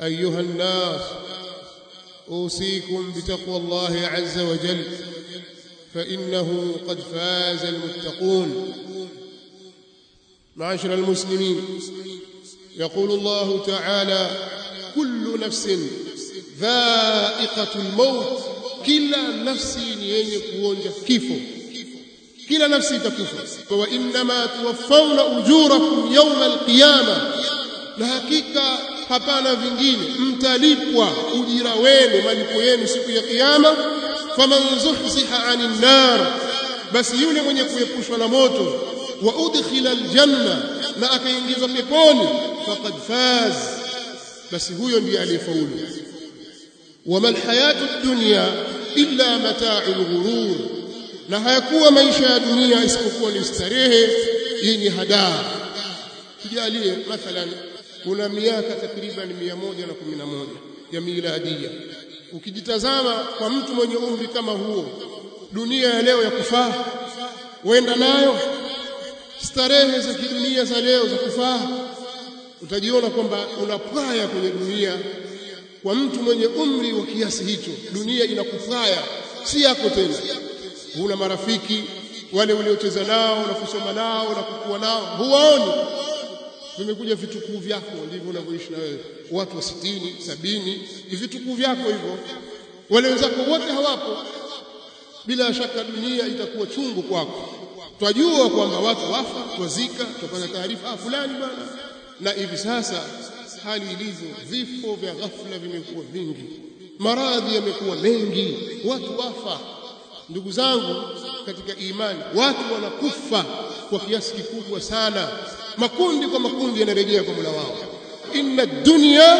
أيها الناس أوصيكم بتقوى الله عز وجل فإنه قد فاز المتقون معاشر المسلمين يقول الله تعالى كل نفس ذائقة الموت كلا نفس yenye kuonja kifo kila nafsi itakufa wa inma tuwaffawna ujurakum yawma alqiyama na hakika hapana vingine mtalipwa ujira wenu malipo yenu siku ya kiyama faman zuhziha 'anil nar basi yule mwenye kuepushwa na moto wa udkhila aljanna na akaingizwa peponi faqad faz basi huyo ndiye aliyefaulu wama alhayatu dunya illa mata'ul ghurur na hayakuwa maisha ya dunia isipokuwa ni starehe yenye hadaa tujalie mathalan kuna miaka takriban 111 ya miladia ukijitazama kwa mtu mwenye umri kama huo dunia ya leo ya kufaa wenda nayo starehe za kidunia za leo za kufaa utajiona kwamba unapaya kwenye dunia kwa mtu mwenye umri wa kiasi hicho dunia inakufaya si yako tena huna marafiki wale uliocheza nao na kusoma nao na kukua nao huwaoni vimekuja vitukuu vyako ndivyo unavyoishi na wewe watu wa sitini sabini ni vitukuu vyako hivyo wale wenzako wote hawapo bila shaka dunia itakuwa chungu kwako twajua kwamba watu wafa twazika tupata taarifa ah fulani bwana na hivi sasa hali ilivyo vifo vya ghafla vimekuwa vingi maradhi yamekuwa mengi watu wafa ndugu zangu katika imani watu wanakufa kwa kiasi kikubwa sana makundi kwa makundi yanarejea kwa Mola wao inna dunya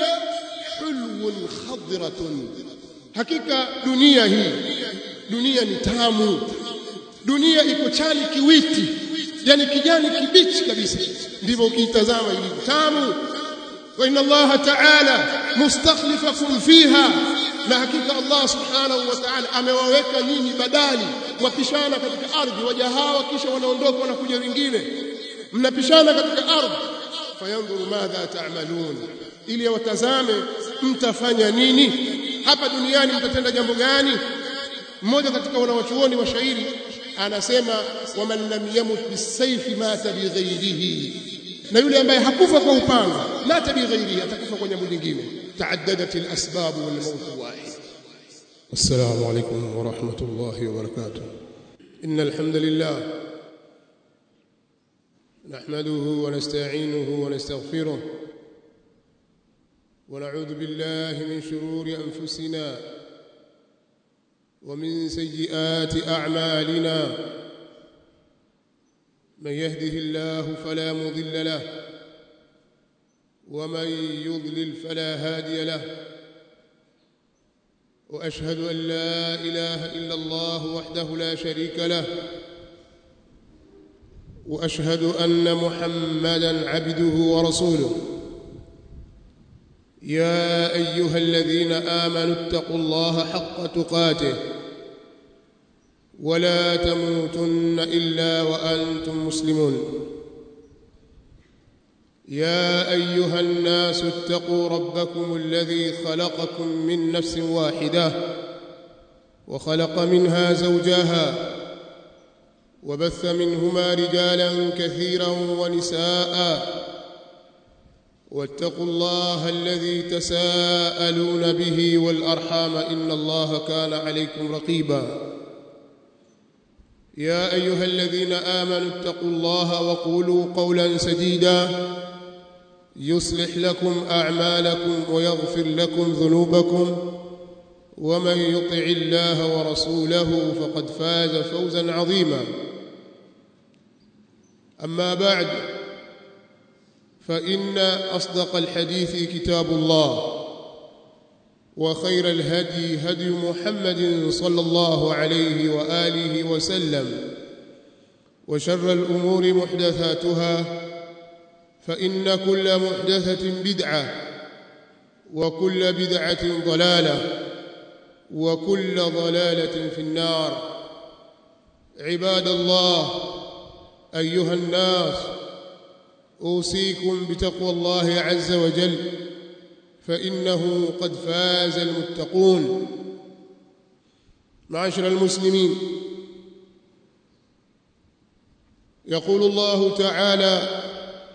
hulwun khadratun hakika dunia hii dunia ni tamu dunia iko chali kiwiti yani kijani kibichi kabisa ndivyo ukiitazama ilivyo tamu wa inna Allah ta'ala mustakhlifakum fiha na hakika Allah subhanahu wa ta'ala amewaweka nyinyi badali wapishana katika ardhi waja hawa kisha wanaondoka wanakuja wengine mnapishana katika ardhi fayandhuru madha ta'malun ili watazame mtafanya nini hapa duniani mtatenda jambo gani mmoja katika wanawachuoni wa shairi anasema waman lam yamut bisayfi mata bighairihi na yule ambaye hakufa kwa upanga mata bighairihi atakufa kwa jambo lingine taaddadat alasbab wal maut wahid السلام عليكم ورحمة الله وبركاته إن الحمد لله نحمده ونستعينه ونستغفره ونعوذ بالله من شرور أنفسنا ومن سيئات أعمالنا من يهده الله فلا مضل له ومن يضلل فلا هادي له واشهد ان لا اله الا الله وحده لا شريك له واشهد ان محمدا عبده ورسوله يا ايها الذين امنوا اتقوا الله حق تقاته ولا تموتن الا وانتم مسلمون يا ايها الناس اتقوا ربكم الذي خلقكم من نفس واحده وخلق منها زوجها وبث منهما رجالا كثيرا ونساء واتقوا الله الذي تساءلون به والارحام ان الله كان عليكم رقيبا يا ايها الذين امنوا اتقوا الله وقولوا قولا سديدا يصلح لكم اعمالكم ويغفر لكم ذنوبكم ومن يطع الله ورسوله فقد فاز فوزا عظيما اما بعد فان اصدق الحديث كتاب الله وخير الهدي هدي محمد صلى الله عليه واله وسلم وشر الامور محدثاتها فان كل محدثه بدعه وكل بدعه ضلاله وكل ضلاله في النار عباد الله ايها الناس اوصيكم بتقوى الله عز وجل فإنه قد فاز المتقون معاشر المسلمين يقول الله تعالى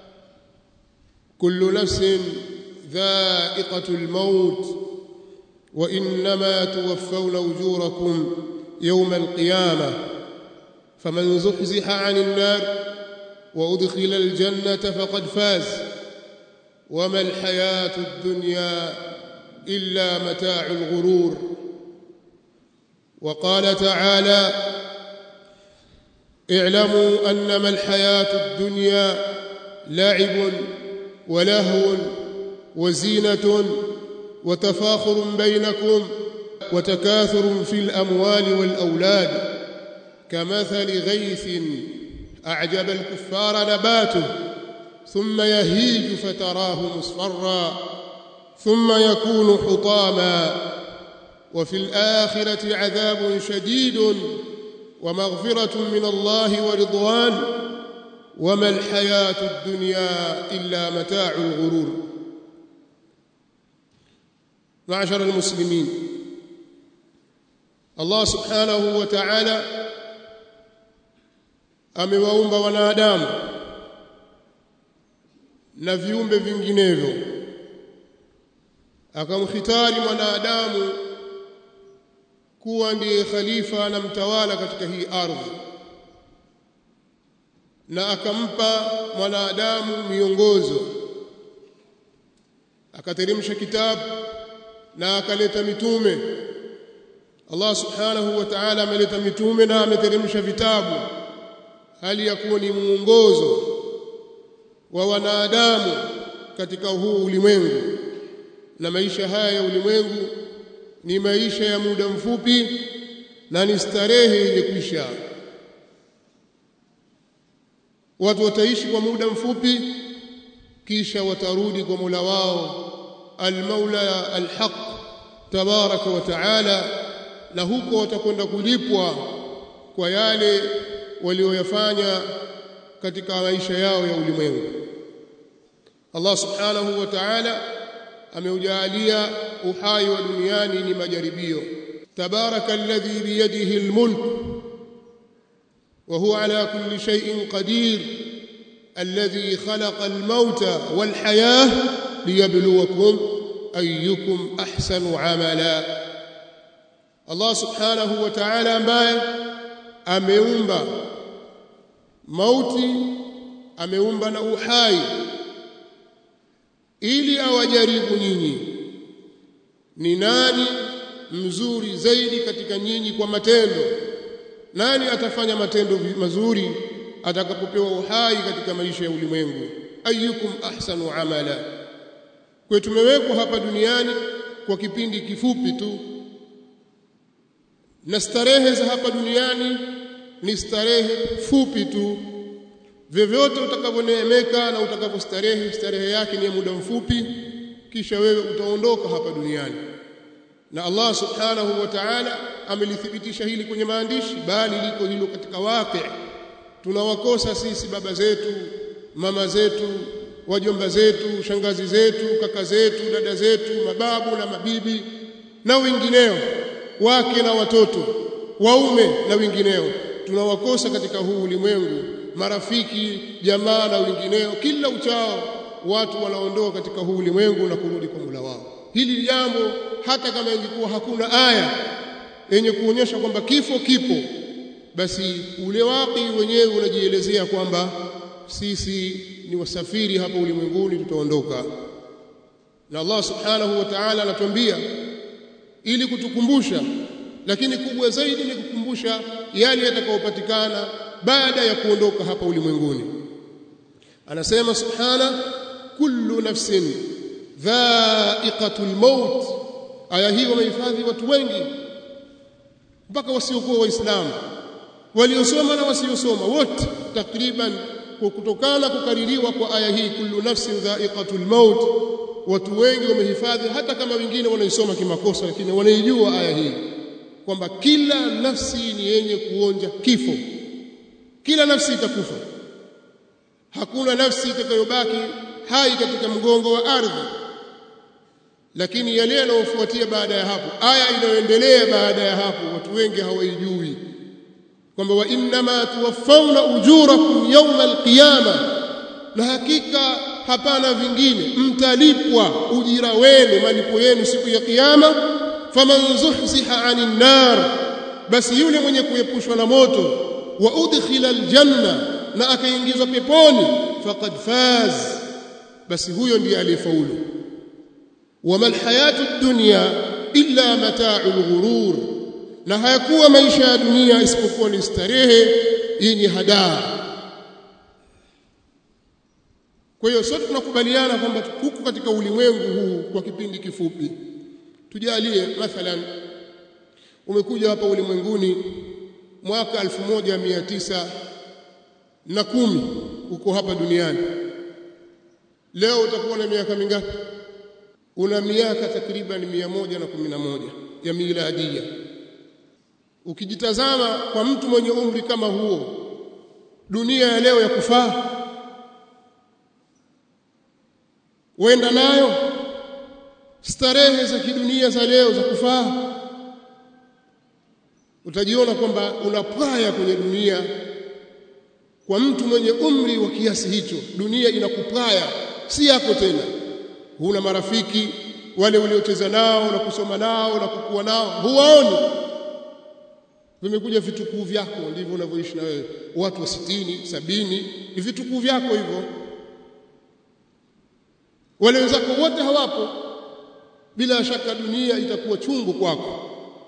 كل نفس ذائقة الموت وإنما توفون أجوركم يوم القيامة فمن زحزح عن النار وأدخل الجنة فقد فاز وما الحياة الدنيا إلا متاع الغرور وقال تعالى اعلموا أنما الحياة الدنيا لعب ولهو وزينة وتفاخر بينكم وتكاثر في الأموال والأولاد كمثل غيث أعجب الكفار نباته ثم يهيج فتراه مصفرا ثم يكون حطاما وفي الآخرة عذاب شديد ومغفرة من الله ورضوان وما الحياة الدنيا إلا متاع الغرور معشر المسلمين الله سبحانه وتعالى amewaumba wanadamu na viumbe vinginevyo akamkhitari mwanadamu kuwa ndiye khalifa na mtawala katika hii ardhi na akampa mwanadamu miongozo akateremsha kitabu na akaleta mitume Allah subhanahu wa ta'ala ameleta mitume na ameteremsha vitabu hali ya kuwa ni mwongozo wa wanadamu katika huu ulimwengu na maisha haya ya ulimwengu ni maisha ya muda mfupi na ni starehe yenye kuisha watu wataishi kwa muda mfupi kisha watarudi kwa Mola wao al-Maula al-Haq tabaraka wa taala na huko watakwenda kulipwa kwa yale walioyafanya katika maisha yao ya ulimwengu Allah subhanahu wa ta'ala ameujalia uhai wa duniani ni majaribio tabaraka alladhi biyadihi almulk وهو على كل شيء قدير الذي خلق الموت والحياة ليبلوكم أيكم أحسن عملا الله سبحانه وتعالى ambaye ameumba mauti ameumba na uhai ili awajaribu nyinyi ni nani mzuri zaidi katika nyinyi kwa matendo nani atafanya matendo mazuri atakapopewa uhai katika maisha ya ulimwengu ayyukum ahsanu amala kwa tumewekwa hapa duniani kwa kipindi kifupi tu na starehe za hapa duniani ni starehe fupi tu vyovyote utakavyoneemeka na utakavyostarehe starehe yake ni ya muda mfupi kisha wewe utaondoka hapa duniani na Allah subhanahu wa ta'ala amelithibitisha hili kwenye maandishi bali liko hilo katika waqi tunawakosa sisi baba zetu mama zetu wajomba zetu shangazi zetu kaka zetu dada zetu mababu na mabibi na wengineo wake na watoto waume na wengineo tunawakosa katika huu ulimwengu marafiki jamaa na wengineo kila uchao watu wanaondoka katika huu ulimwengu na kurudi kwa Mola wao hili jambo hata kama ingekuwa hakuna aya yenye kuonyesha kwamba kifo kipo basi ule waki wenyewe unajielezea kwamba sisi ni wasafiri hapa ulimwenguni tutaondoka na Allah subhanahu wa ta'ala anatuambia ili kutukumbusha lakini kubwa zaidi ni kukumbusha yale yatakayopatikana baada ya kuondoka hapa ulimwenguni anasema subhana kullu nafsin dha'iqatul maut aya hii wamehifadhi watu wengi mpaka wasiokuwa waislamu waliosoma na wasiosoma wote takriban kutokana kukaririwa kwa aya hii kullu nafsin dha'iqatul maut watu wengi wamehifadhi hata kama wengine wanaisoma kimakosa lakini wanaijua aya hii kwamba kila nafsi ni yenye kuonja kifo kila nafsi itakufa hakuna nafsi itakayobaki hai katika mgongo wa ardhi lakini yale yanayofuatia baada ya hapo aya inayoendelea baada ya hapo watu wengi hawaijui kwamba wa innama tuwaffawna ujurakum yawma alqiyama na hakika hapana vingine mtalipwa ujira wenu malipo yenu siku ya kiyama faman zuhziha 'anil nar basi yule mwenye kuepushwa na moto wa udkhila aljanna na akaingizwa peponi faqad faz basi huyo ndiye aliyefaulu wama alhayatu ad-dunya illa mata'ul ghurur na hayakuwa maisha ya dunia isipokuwa ni starehe yenye hadaa kwa hiyo sote tunakubaliana kwamba huku katika ulimwengu huu kwa kipindi kifupi tujalie mathalan umekuja hapa ulimwenguni mwaka 1900 na kumi uko hapa duniani leo utakuwa na miaka mingapi una miaka takriban mia moja na kumi na moja ya miladia ukijitazama kwa mtu mwenye umri kama huo dunia ya leo ya kufaa wenda nayo starehe za kidunia za leo za kufaa utajiona kwamba unapaya kwenye dunia kwa mtu mwenye umri wa kiasi hicho dunia inakupaya si yako tena huna marafiki wale uliocheza nao na kusoma nao na kukua nao huwaoni vimekuja vitukuu vyako ndivyo unavyoishi na wewe watu wa sitini sabini ni vitukuu vyako hivyo wale wenzako wote hawapo bila shaka dunia itakuwa chungu kwako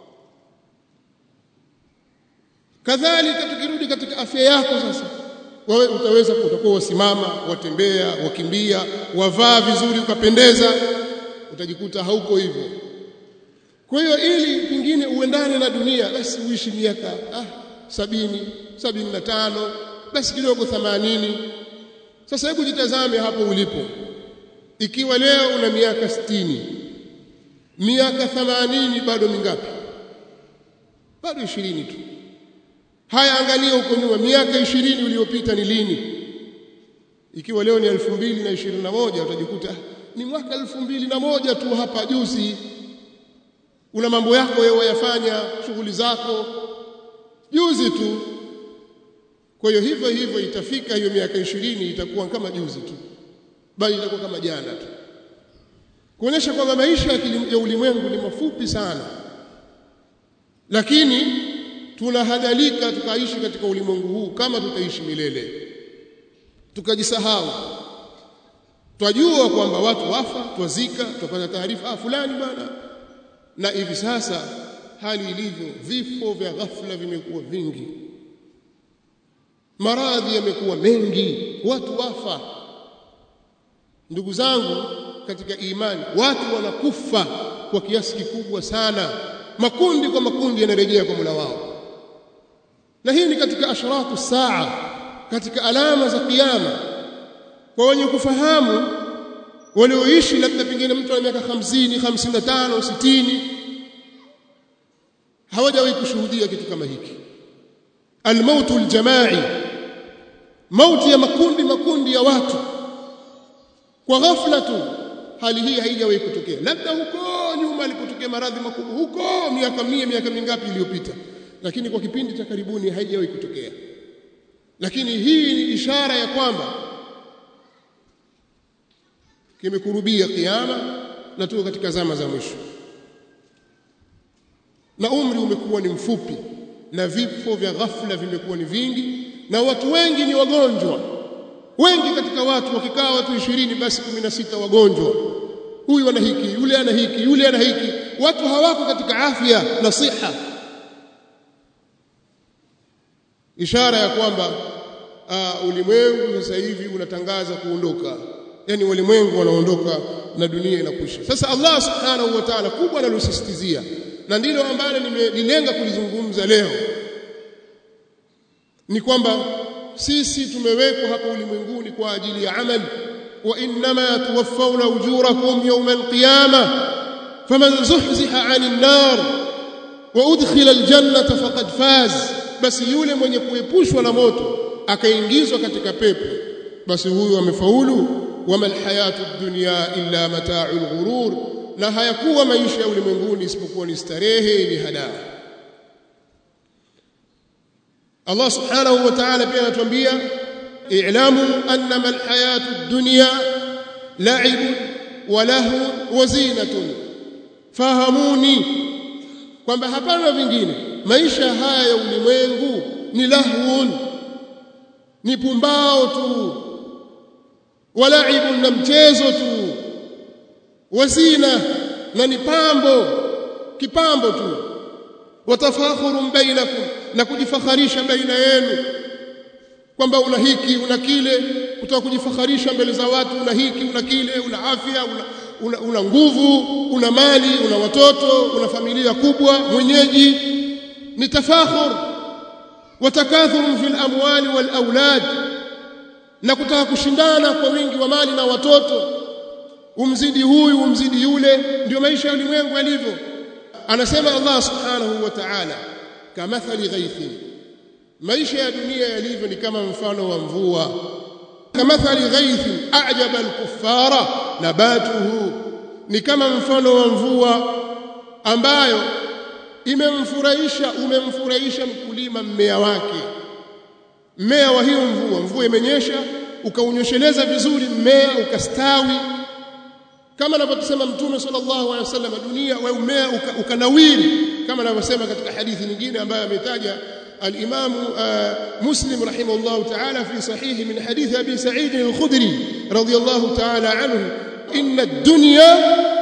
kadhalika tukirudi katika afya yako sasa wewe utaweza utakuwa wasimama watembea wakimbia wavaa vizuri ukapendeza utajikuta hauko hivyo kwa hiyo ili pingine uendane na dunia basi uishi miaka ah, sabini sabini na tano basi kidogo themanini sasa hebu jitazame hapo ulipo ikiwa leo una miaka sitini miaka themanini bado mingapi bado ishirini tu haya angalia huko nyuma miaka ishirini uliyopita ni lini ikiwa leo ni elfu mbili na ishirini na moja utajikuta ni mwaka elfu mbili na moja tu hapa juzi una mambo yako wewe wayafanya shughuli zako juzi tu kwa hiyo hivyo hivyo itafika hiyo miaka ishirini itakuwa kama juzi tu bali itakuwa kama jana tu kuonyesha kwamba maisha ya ulimwengu ni mafupi sana lakini tunahadhalika tukaishi katika ulimwengu huu kama tutaishi milele tukajisahau twajua kwamba watu wafa twazika tupata taarifa ah fulani bwana na hivi sasa hali ilivyo vifo vya ghafla vimekuwa vingi maradhi yamekuwa mengi watu wafa ndugu zangu katika imani watu wanakufa kwa kiasi kikubwa sana makundi kwa makundi yanarejea kwa Mola wao na hii ni katika ashratu saa katika alama za kiyama kwa wenye kufahamu walioishi labda pengine mtu ana miaka 50 55 60 hawajawahi kushuhudia kitu kama hiki almautu aljamai mauti ya makundi makundi ya watu kwa ghafla tu hali hii haijawahi kutokea labda huko nyuma alipotokea maradhi makubwa huko miaka mia miaka mingapi iliyopita lakini kwa kipindi cha karibuni haijawahi kutokea lakini hii ni ishara ya kwamba kimekurubia kiyama na tuko katika zama za mwisho na umri umekuwa ni mfupi na vifo vya ghafla vimekuwa ni vingi na watu wengi ni wagonjwa wengi katika watu wakikaa watu ishirini basi kumi na sita wagonjwa huyu ana hiki yule ana hiki yule ana hiki watu hawako katika afya na siha ishara ya kwamba uh, ulimwengu sasa hivi unatangaza kuondoka yani walimwengu wanaondoka na dunia inakwisha sasa Allah subhanahu wa ta'ala kubwa analosisitizia na ndilo ambalo nimelilenga kulizungumza leo ni kwamba sisi tumewekwa hapa ulimwenguni kwa ajili ya amali wa inma tuwaffawna ujurakum yawma alqiyamah faman zuhziha 'anil nar wa udkhila aljannata faqad faz basi yule mwenye kuepushwa na moto akaingizwa katika pepo basi huyu amefaulu wama alhayatu dunya illa mata'ul ghurur na hayakuwa maisha ya ulimwenguni isipokuwa ni starehe ni hadaa Allah subhanahu wa ta'ala pia anatuambia i'lamu annama alhayatu ad-dunya la'ibun wa lahun wa zinatun fahamuni kwamba hapana vingine maisha haya ya ulimwengu ni lahun ni pumbao tu walaibun na mchezo tu wazina na ni pambo kipambo tu watafakhurun bainakum na kujifakharisha baina yenu kwamba una hiki una kile kutaka kujifakharisha mbele za watu una hiki una kile una afya una, una, una nguvu una mali una watoto una familia kubwa mwenyeji ni tafakhur watakathurun fil amwali wal aulad na kutaka kushindana kwa wingi wa mali na watoto umzidi huyu umzidi yule ndio maisha ya ulimwengu yalivyo anasema Allah subhanahu wa ta'ala kamathali ghaithin maisha ya dunia yalivyo ni kama mfano wa mvua kamathali ghaithin a'jaba al-kuffara nabatuhu ni kama mfano wa mvua ambayo imemfurahisha umemfurahisha mkulima mmea wake mmea wa hiyo mvua mvua imenyesha ukaunyosheleza vizuri mmea ukastawi kama anavyosema mtume sallallahu alaihi wasallam dunia wa mmea ukanawiri uka kama anavyosema katika hadithi nyingine ambayo ametaja الإمام مسلم رحمه الله تعالى في صحيح من حديث أبي سعيد الخدري رضي الله تعالى عنه إن الدنيا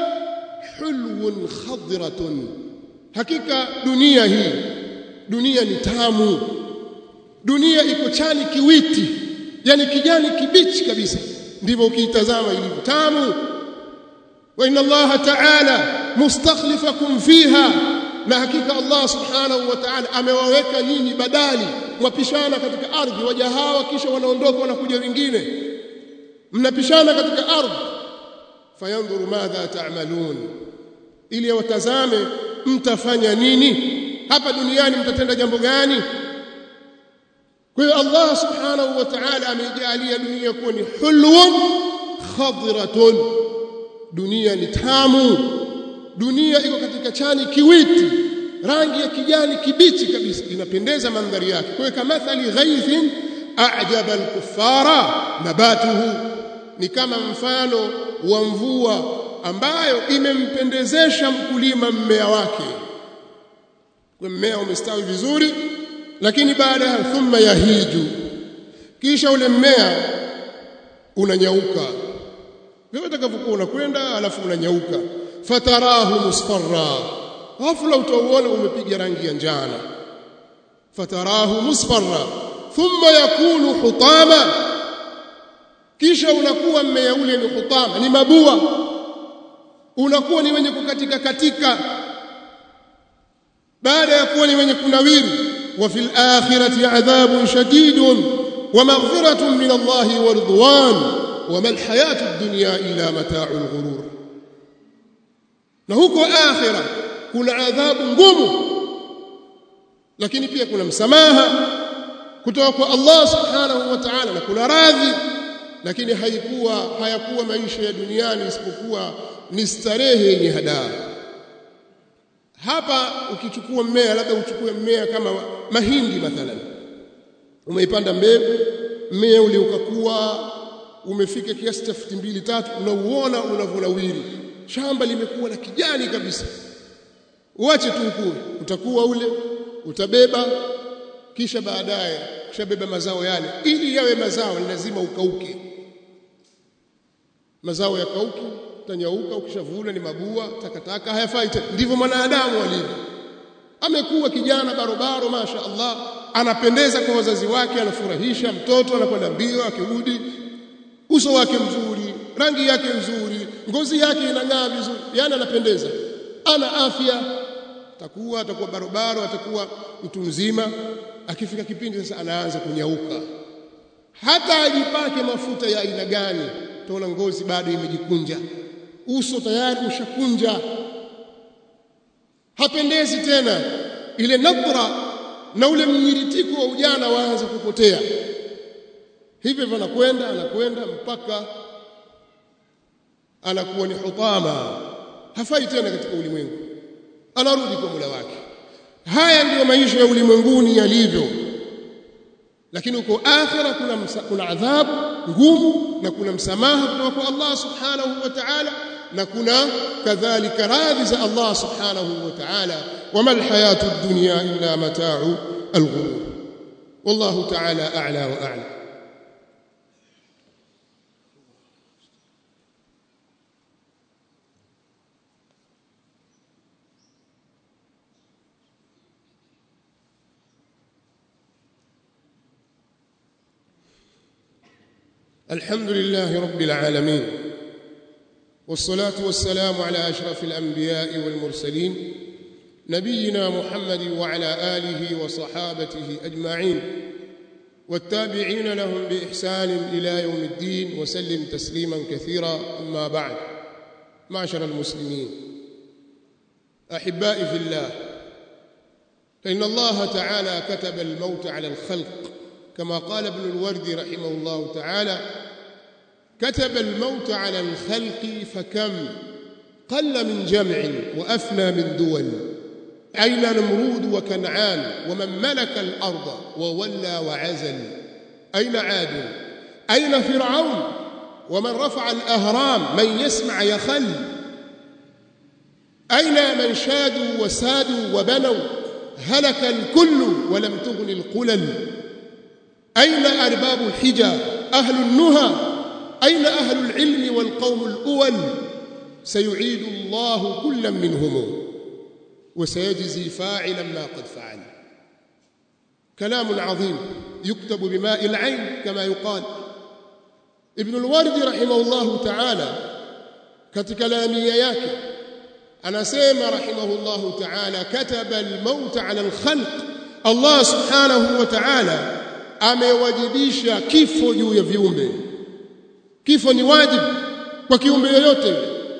حلو خضرة حقيقة دنيا هي دنيا نتامو dunia iko chani kiwiti yani kijani kibichi kabisa ndivyo ukiitazama ilivyo tamu wa inna allaha ta'ala mustakhlifakum fiha na hakika Allah subhanahu wa ta'ala amewaweka nyinyi badali mwapishana katika ardhi waja hawa kisha wanaondoka wanakuja wengine mnapishana katika ardhi fayanzuru madha ta'malun ili watazame mtafanya nini hapa duniani mtatenda jambo gani kwa hiyo Allah subhanahu wa ta'ala ameijalia dunia kuwa ni hulwun khadratun dunia ni tamu dunia iko katika chani kiwiti rangi ya kijani kibichi kabisa inapendeza mandhari yake kwa hiyo kamathali ghaithin a'jaba al-kuffara nabatuhu ni kama mfano wa mvua ambayo imempendezesha mkulima mmea wake kwa mmea umestawi vizuri lakini baada ya thumma yahiju kisha ule mmea unanyauka wewe utakavyokuwa unakwenda alafu unanyauka fatarahu musfarra ghafla utauona umepiga rangi ya njano fatarahu musfarra thumma yakunu hutama kisha unakuwa mmea ule ni hutama ni mabua unakuwa ni wenye kukatika katika baada ya kuwa ni wenye kunawiri wa fil akhirati adhabun shadidun wa maghfiratun min Allah wa ridwan wa mal hayatu ad-dunya illa mata'ul ghurur na huko akhira kuna adhabu ngumu lakini pia kuna msamaha kutoka kwa Allah subhanahu wa ta'ala na kuna radhi lakini haikuwa hayakuwa maisha ya duniani isipokuwa ni starehe yenye hadaa hapa ukichukua mmea labda uchukue mmea kama mahindi mathalan umeipanda mbegu mmea ule ukakuwa umefika kiasi cha futi mbili tatu unauona unavonawiri shamba limekuwa la kijani kabisa uache tu ukue utakuwa ule utabeba kisha baadaye kishabeba mazao yale ili yawe mazao ni lazima ukauke mazao yakauki utanyauka ukishavuna ni mabua takataka hayafai tena ndivyo mwanadamu alivyo amekuwa kijana barobaro masha Allah anapendeza kwa wazazi wake anafurahisha mtoto anakwenda mbio akirudi uso wake mzuri rangi yake nzuri ngozi yake inang'aa vizuri yani anapendeza ana afya atakuwa atakuwa barobaro atakuwa mtu mzima akifika kipindi sasa anaanza kunyauka hata ajipake mafuta ya aina gani utaona ngozi bado imejikunja uso tayari ushakunja hapendezi tena ile nadra na ule mnyiritiko wa ujana waanza kupotea hivyo hivyo anakwenda anakwenda mpaka anakuwa ni hutama hafai tena katika ulimwengu anarudi kwa Mola wake haya ndiyo maisha ya ulimwenguni yalivyo lakini uko akhira kuna msa, kuna adhabu ngumu na kuna msamaha kutoka kwa Allah subhanahu wa ta'ala na kuna kadhalika radhi za Allah subhanahu wa ta'ala wama alhayatu ad-dunya illa mata'u al-ghurur wallahu ta'ala a'la wa a'lam الحمد لله رب العالمين والصلاة والسلام على أشرف الأنبياء والمرسلين نبينا محمد وعلى آله وصحابته أجمعين والتابعين لهم بإحسان إلى يوم الدين وسلم تسليما كثيرا أما بعد معشر المسلمين أحبائي في الله فإن الله تعالى كتب الموت على الخلق كما قال ابن الوردي رحمه الله تعالى كتب الموت على الخلق فكم قل من جمع وأفنى من دول أين نمرود وكنعان ومن ملك الأرض وولى وعزل أين عاد أين فرعون ومن رفع الأهرام من يسمع يخل أين من شادوا وسادوا وبنوا هلك الكل ولم تغن القلل أين أرباب الحجى أهل النهى أين أهل العلم والقوم الأول سيعيد الله كلا منهم وسيجزي فاعلا ما قد فعل كلام عظيم يكتب بماء العين كما يقال ابن الوارد رحمه الله تعالى katika lamia yake anasema rahimahullahu ta'ala kataba al-maut 'ala al-khalq Allah subhanahu wa ta'ala amewajibisha kifo juu ya viumbe kifo ni wajibu kwa kiumbe yoyote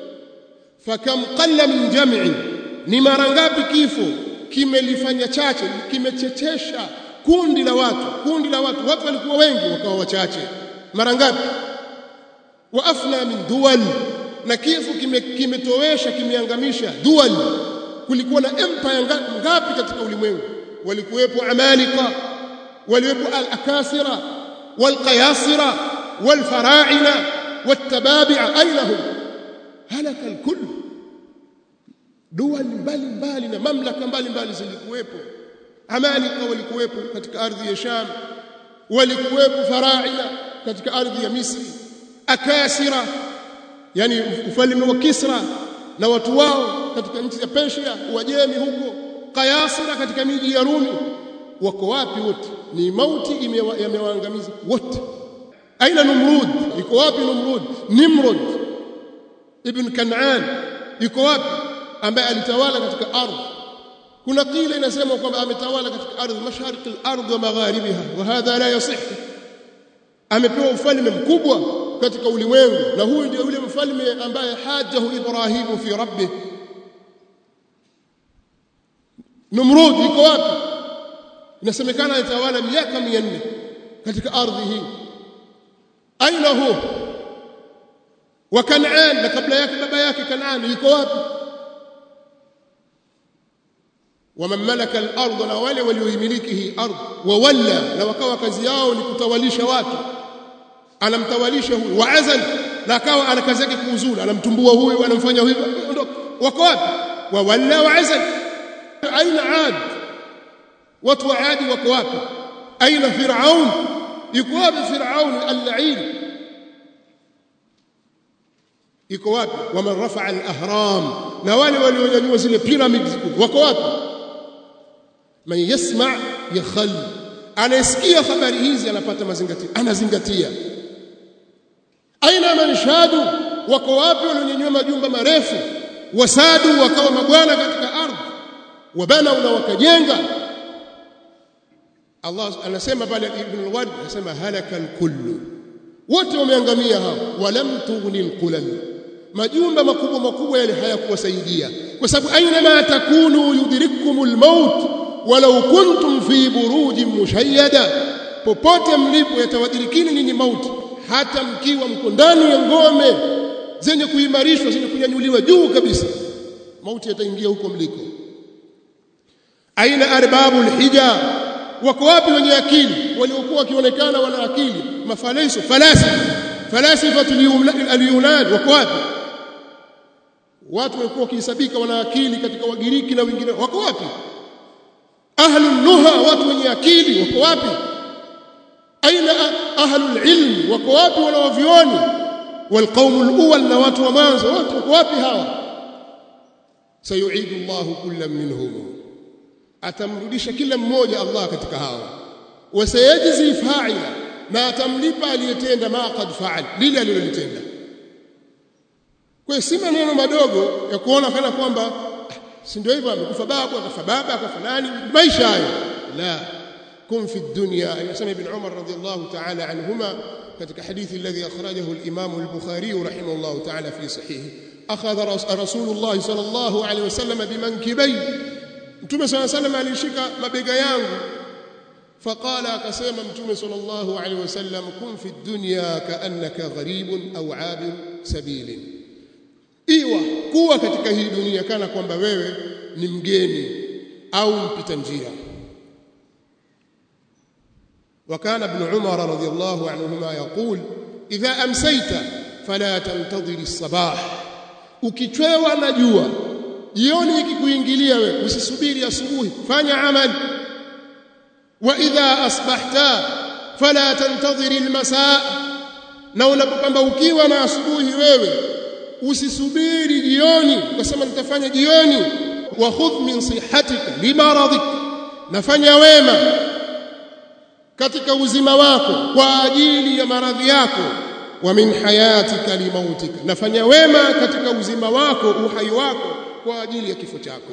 fakam qalla min jam'i ni mara ngapi kifo kimelifanya chache kimechechesha kundi la watu kundi la watu watu walikuwa wengi wakawa wachache mara ngapi wa afna min duwal na kifo kimetowesha kime kimeangamisha duwal kulikuwa na empire ngapi katika ulimwengu walikuwepo amalika walikuwepo al-akasira wal-qayasira wal-fara'ina wat-tababi'a ainahum halaka al-kull duwal mbali mbali na mamlaka mbali mbali zilikuwepo amalika walikuwepo katika ardhi ya sham walikuwepo fara'ina katika ardhi ya misri akasira yani ufalme wa kisra na watu wao katika nchi ya persia wajemi huko qayasira katika miji ya rumi wako wapi wote ni mauti yamewaangamiza wote aina numrud iko wapi numrud nimrod ibn kan'an iko wapi ambaye alitawala katika ardhi kuna kile inasema kwamba ametawala katika ardhi mashariki al-ardh wa magharibiha wa hadha la yasih amepewa ufalme mkubwa katika ulimwengu na huyu ndio yule mfalme ambaye hajahu ibrahimu fi rabbih Numrud iko wapi inasemekana alitawala miaka 400 katika ardhi hii aina hu wa Kanaan na kabla yake baba yake Kanaan iko wapi waman malaka al-ardh na wale walioimiliki hii ardhi wawalla na wakawa kazi yao ni kutawalisha watu anamtawalisha huyu wa azal na akawa ana kazi yake kuuzula anamtumbua huyu anamfanya huyu wako wapi wawalla wa azal aina ad watu wa adi wako wapi aina firaun yuko wapi firaun al-la'in iko wapi waman rafa'a al-ahram na wale walionyanyua zile pyramids wako wapi man yasma yakhal anasikia habari hizi anapata mazingatio anazingatia aina man shadu wako wapi walionyanyua majumba marefu wasadu wakawa mabwana katika ardhi wabana na wakajenga Allah anasema pale Ibn al-Wad anasema halaka al-kullu wote wameangamia hao walam tughni al-qulal majumba makubwa makubwa yale hayakuwasaidia kwa sababu aina ma takunu yudrikumul maut walau kuntum fi burujin mushayyada popote mlipo yatawadirikini nini mauti hata mkiwa mko ndani ya ngome zenye kuimarishwa zenye kunyanyuliwa juu kabisa mauti yataingia huko mliko aina arbabul hija wako wapi wenye akili waliokuwa wakionekana wana akili mafalaiso falasifa falasifa al-yunan wako wapi watu walikuwa wakihesabika wana akili katika wagiriki na wengine wako wapi ahlun nuha watu wenye akili wako wapi aina ahlul ilm wako wapi wanaovioni walqaumul awwal na watu wa mwanzo wote wako wapi hawa sayuidu Allahu kullam minhum atamrudisha kila mmoja Allah katika hawa wasayajzi fa'ila na atamlipa aliyetenda ma qad fa'al lile alilolitenda kwa si maneno madogo ya kuona kana kwamba si ndio hivyo amekufa babu akafa baba akafa nani maisha hayo la kun fi dunya yasema ibn Umar radiyallahu ta'ala anhuma katika hadithi alladhi akhrajahu al-Imam al-Bukhari rahimahullah ta'ala fi sahihi akhadha rasulullah sallallahu alayhi wasallam bimankibay mtume sallallahu alayhi wasallam alishika mabega yangu faqala akasema mtume sallallahu alayhi wasallam kun fi dunya ka'annaka gharibun aw 'abir sabilin iwa kuwa katika hii dunia kana kwamba wewe ni mgeni au mpita njia وكان ابن عمر رضي الله عنهما يقول إذا أمسيت فلا تنتظر الصباح ukichwewa na jua jioni ikikuingilia wewe usisubiri asubuhi fanya amali wa idha asbahta fala tantadhir almasaa na unapopambaukiwa na asubuhi wewe usisubiri jioni ukasema nitafanya jioni wa khudh min sihatika limaradik nafanya wema katika uzima wako kwa ajili ya maradhi yako wa min hayatika limautika nafanya wema katika uzima wako uhai wako kwa ajili ya kifo chako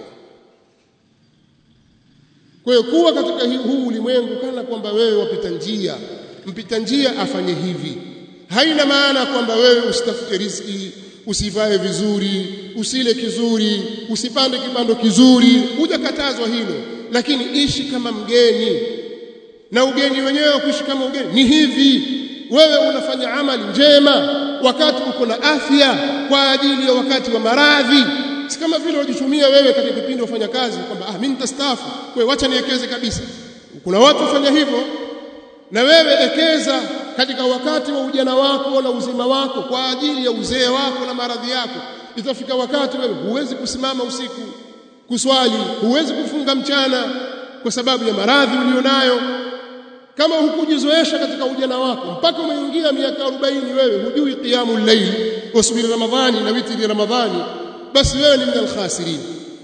kwa hiyo kuwa katika huu ulimwengu kana kwamba wewe wapita njia mpita njia afanye hivi haina maana kwamba wewe usitafute riziki usivae vizuri usile kizuri usipande kipando kizuri hujakatazwa hilo lakini ishi kama mgeni na ugeni wenyewe wa kuishi kama ugeni ni hivi wewe unafanya amali njema wakati uko na afya kwa ajili ya wakati wa maradhi si kama vile wajitumia wewe katika kipindi ufanya kazi kwamba ah mimi nitastaafu kwa hiyo acha niwekeze kabisa kuna watu wafanya hivyo na wewe ekeza katika wakati wa ujana wako na uzima wako kwa ajili ya uzee wako na maradhi yako itafika wakati wewe huwezi kusimama usiku kuswali huwezi kufunga mchana kwa sababu ya maradhi ulionayo kama hukujizoesha katika ujana wako mpaka umeingia miaka 40 wewe hujui qiyamul layl usubiri ramadhani na witri ramadhani basi wewe ni minal khasirin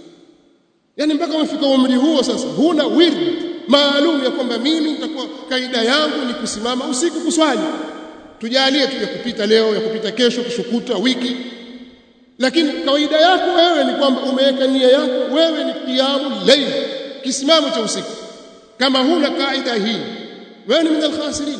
yani mpaka umefika umri huo sasa huna wird maalum ya kwamba mimi nitakuwa kaida yangu ni kusimama usiku kuswali tujalie tu ya kupita leo ya kupita kesho kushukutwa wiki lakini kawaida yako wewe ni kwamba umeweka nia yako wewe ni qiyamul layl kisimamo cha usiku kama huna kaida hii wewe ni minal khasirin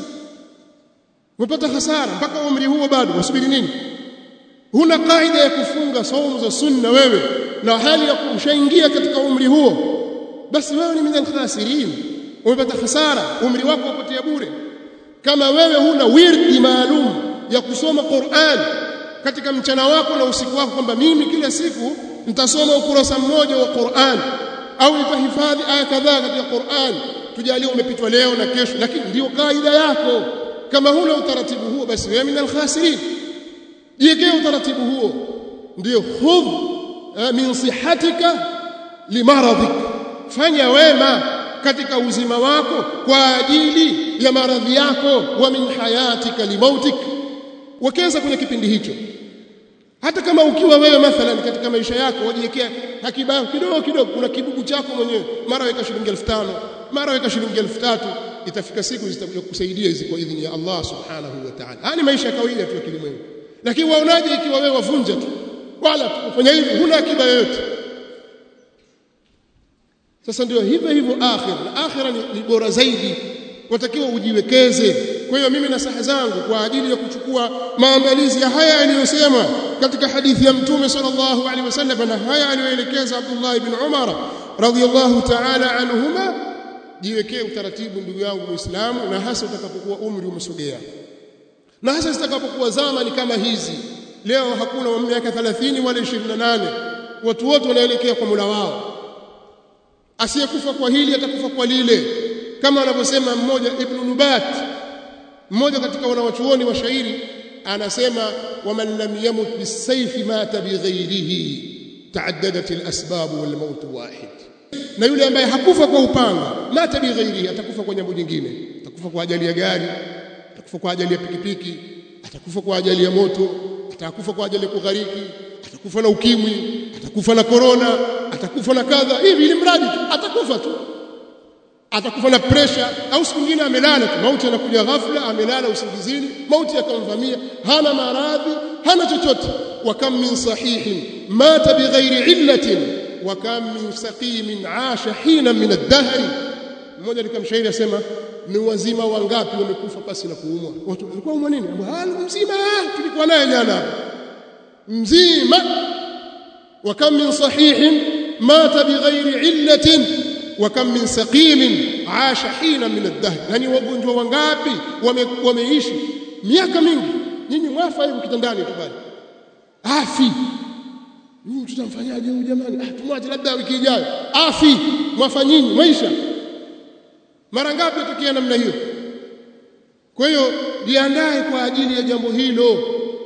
umepata hasara mpaka umri huo bado wasubiri nini huna kaida ya kufunga saumu za sunna wewe na hali ya kushaingia katika umri huo basi wewe ni minal khasirin umepata hasara umri wako upotea bure kama wewe huna wirdi maalum ya kusoma Qur'an katika mchana wako na usiku wako kwamba mimi kila siku nitasoma ukurasa mmoja wa Qur'an au nitahifadhi aya kadhaa katika Qur'an tujalie umepitwa leo na kesho lakini ndio kaida yako kama huna utaratibu huo basi wewe minal khasirin jiwekee utaratibu huo ndio khudh min sihatika limaradhik fanya wema katika uzima wako kwa ajili ya maradhi yako wa min hayatika limautik wekeza kwenye kipindi hicho hata kama ukiwa wewe mathalan katika maisha yako wajiwekea hakiba kidogo kidogo kuna kibugu chako mwenyewe mara weka shilingi 5000 mara weka shilingi 3000 itafika siku zitakuja kusaidia hizi kwa idhini ya Allah subhanahu wa ta'ala haya ni maisha ya kawaida tu ya kilimwengu lakini waonaje ikiwa wewe wavunja tu wala kufanya hivi huna akiba yoyote sasa ndio hivyo hivyo akhira na akhira ni, ni bora zaidi watakiwa ujiwekeze kwa hiyo mimi nasaha zangu kwa ajili ya kuchukua maandalizi ya haya aliyosema katika hadithi ya mtume sallallahu alaihi wasallam na haya aliyoelekeza Abdullah ibn Umar radhiyallahu ta'ala anhuma jiwekee utaratibu ndugu yangu muislamu na hasa utakapokuwa umri umesogea na hasa zitakapokuwa zama ni kama hizi leo hakuna wa miaka 30 wala 28 watu wote wanaelekea kwa Mola wao asiyekufa kwa hili atakufa kwa lile kama anavyosema mmoja Ibn Nubat mmoja katika wanawachuoni wa shairi anasema waman lam yamut bisayfi mata bighairihi taaddadat alasbab walmaut wahid na yule ambaye hakufa kwa upanga mata bighairihi atakufa kwa jambo jingine atakufa kwa ajali ya gari atakufa kwa ajali ya pikipiki atakufa kwa ajali ya moto atakufa kwa ajali ya kughariki atakufa na ukimwi atakufa na korona atakufa na kadha hivi ili mradi tu atakufa tu atakufa na pressure au siku nyingine amelala tu mauti anakuja ghafla amelala usingizini mauti yakamvamia hana maradhi hana chochote wa kam min sahihin mata bighairi illatin wa kam min saqimin asha hina min ad-dahr mmoja nikamshairi asema ni wazima wangapi wamekufa pasi na kuumwa watu walikuwa umwa nini hali mzima tulikuwa naye jana hapa mzima wa kam min sahihin mata bighairi illatin wa kam min saqimin aasha hina min ad-dahr yani wagonjwa wangapi wame, wameishi miaka mingi nyinyi mwafa hivi kitandani tu bali afi huyu tutamfanyaje huyu jamani ah tumwache labda wiki ijayo afi mwafa nyinyi maisha mara ngapi tukia namna hiyo kwa hiyo jiandae kwa ajili ya jambo hilo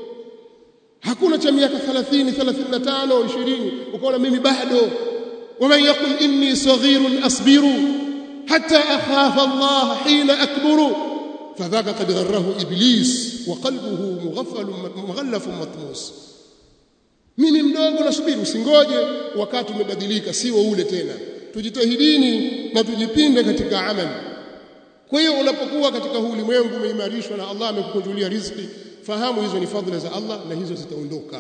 hakuna cha miaka 30 35 20 ukaona mimi bado ومن يقل إني صغير أصبر حتى أخاف الله حين أكبر فذاك قد غره إبليس وقلبه مغفل مغلف مطموس mimi mdogo nasubiri usingoje wakati umebadilika siwo ule tena tujitahidini na tujipinde katika amali kwa hiyo unapokuwa katika huu ulimwengu umeimarishwa na Allah amekukunjulia riziki fahamu hizo ni fadhila za Allah na hizo zitaondoka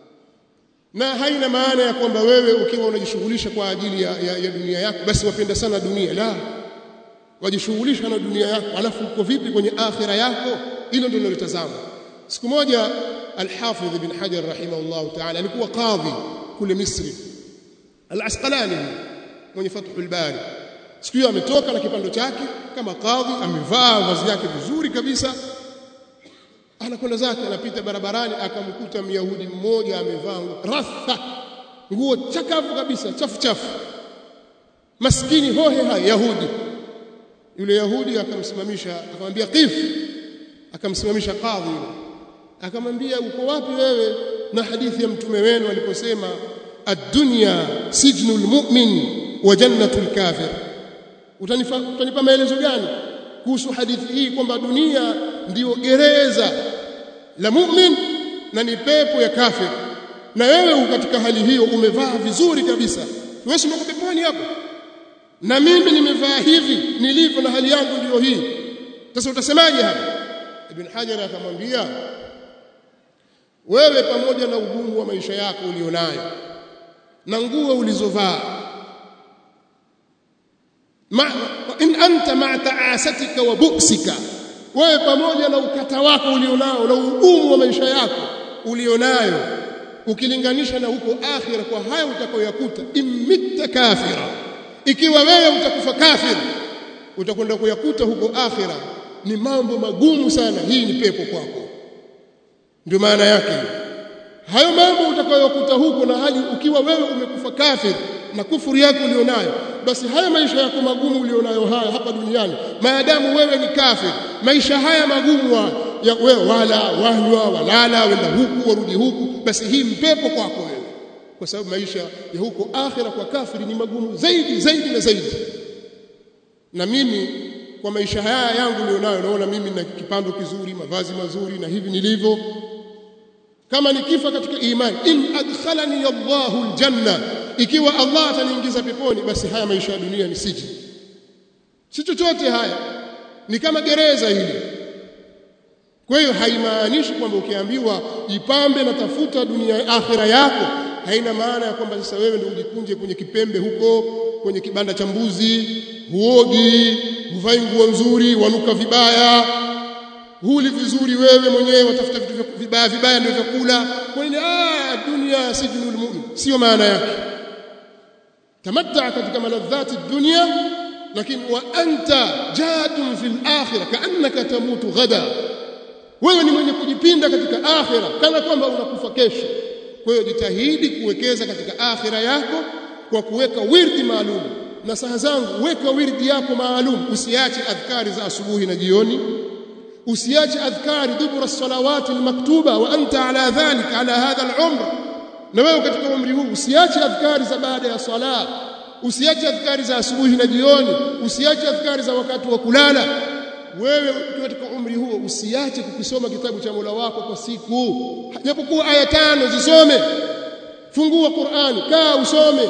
na haina maana ya kwamba wewe ukiwa unajishughulisha kwa ajili ya, ya, ya dunia yako basi wapenda sana dunia la wajishughulisha na dunia yako alafu uko vipi kwenye akhira yako hilo ndio linalotazama siku moja al-Hafidh ibn Hajar rahimahullah ta'ala alikuwa kadhi kule Misri al-Asqalani mwenye Fathul Bari siku hiyo ametoka na kipando chake kama kadhi amevaa vazi yake vizuri kabisa anakwenda zake anapita barabarani akamkuta myahudi mmoja amevaa ratha nguo chakavu kabisa chafu chafu maskini hohe hai yahudi yule yahudi akamsimamisha akamwambia qif akamsimamisha kadhi yule akamwambia uko wapi wewe na hadithi ya mtume wenu aliposema ad-dunya sijnul mu'min wa jannatul kafir utanipa utanipa maelezo gani kuhusu hadithi hii kwamba dunia ndiyo gereza la mu'min na ni pepo ya kafir na wewe katika hali hiyo umevaa vizuri kabisa wewe si uko peponi hapo na mimi nimevaa hivi nilivyo na hali yangu ndiyo hii sasa utasemaje hapa ibn hajar akamwambia wewe pamoja na ugumu wa maisha yako ulionayo na nguo ulizovaa ma in anta ma ta'asatika wa buksika wewe pamoja na ukata wako ulionao na ugumu wa maisha yako ulionayo ukilinganisha na huko akhira kwa haya utakayoyakuta imitta kafira ikiwa wewe utakufa kafir utakwenda kuyakuta huko akhira ni mambo magumu sana hii ni pepo kwako ndio maana yake hayo mambo utakayokuta huko na hali ukiwa wewe umekufa kafir na kufuru yako ulionayo basi haya maisha yako magumu ulionayo haya hapa duniani maadamu wewe ni kafir maisha haya magumu wa, ya wewe wala wanywa walala wenda huku warudi huku basi hii mpepo kwako wewe kwa sababu maisha ya huko akhira kwa kafiri ni magumu zaidi zaidi na zaidi na mimi kwa maisha haya yangu nilionayo naona mimi na kipando kizuri mavazi mazuri na hivi nilivyo kama nikifa katika imani in adkhalani Allahu aljanna ikiwa Allah ataniingiza peponi basi haya maisha ya dunia ni siji si chochote haya ni kama gereza hili kwa hiyo haimaanishi kwamba ukiambiwa ipambe na tafuta dunia akhira yako haina maana ya kwamba sasa wewe ndio ujikunje kwenye kipembe huko kwenye kibanda cha mbuzi huogi huvai nguo nzuri wanuka vibaya huli vizuri wewe mwenyewe watafuta vitu vibaya vibaya ndio vyakula kwa nini ah dunia sijnul mu'min sio maana yake tamatta katika maladhati dunia lakini wa anta jadun fil akhirah kaannaka tamutu ghada wewe ni mwenye kujipinda katika akhira kana kwamba unakufa kesho kwa hiyo jitahidi kuwekeza katika akhira yako kwa kuweka wirdi maalum na saha zangu weka wirdi yako maalum usiache adhkari za asubuhi na jioni usiache adhkari dubura salawati almaktuba wa anta ala dhalika ala hadha al-umr na wewe katika umri huu usiache adhkari za baada ya sala usiache adhkari za asubuhi na jioni usiache adhkari za wakati wa kulala wewe katika umri huo usiache kukisoma kitabu cha Mola wako kwa siku japokuwa aya tano zisome fungua Qur'ani kaa usome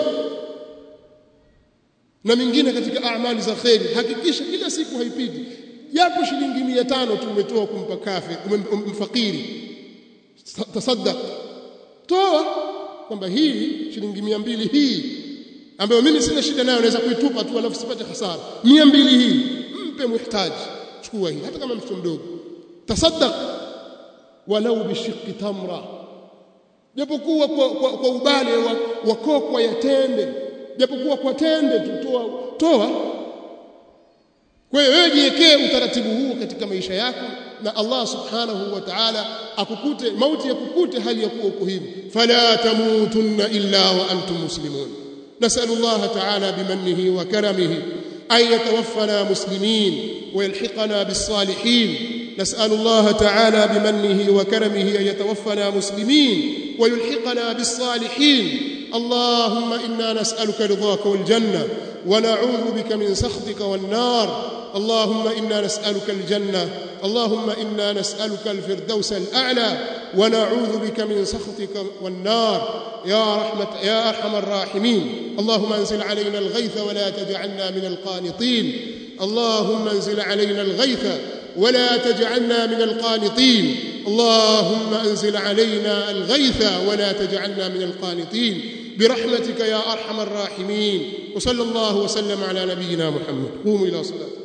na mingine katika amali za kheri hakikisha kila siku haipiti japo shilingi 500 tu umetoa kumpa kafi mfakiri tasaddaq toa kwamba hii shilingi 200 hii ambayo mimi sina shida nayo naweza kuitupa tu alafu sipate hasara 200 hii mpe muhtaji chukua hii hata kama mtoto mdogo tasaddaq walau bishiqqi tamra japokuwa kwa, kwa, kwa ubale wa, wa kokwa ya tende japokuwa kwa tende tutoa toa kwa hiyo wewe jiwekee utaratibu huu katika maisha yako na Allah subhanahu wa ta'ala akukute mauti yakukute hali ya kuwa uko hivi fala tamutunna illa wa antum muslimun nasalu Allah ta'ala bimannihi wa karamihi an yatawaffana muslimin ويلحقنا بالصالحين نسأل الله تعالى بمنه وكرمه أن يتوفنا مسلمين ويلحقنا بالصالحين اللهم إنا نسألك رضاك والجنة ونعوذ بك من سخطك والنار اللهم إنا نسألك الجنة اللهم إنا نسألك الفردوس الأعلى ونعوذ بك من سخطك والنار يا رحمة يا أرحم الراحمين اللهم انزل علينا الغيث ولا تجعلنا من القانطين اللهم انزل علينا الغيث ولا تجعلنا من القانطين اللهم انزل علينا الغيث ولا تجعلنا من القانطين برحمتك يا ارحم الراحمين وصلى الله وسلم على نبينا محمد قوموا الى صلاتكم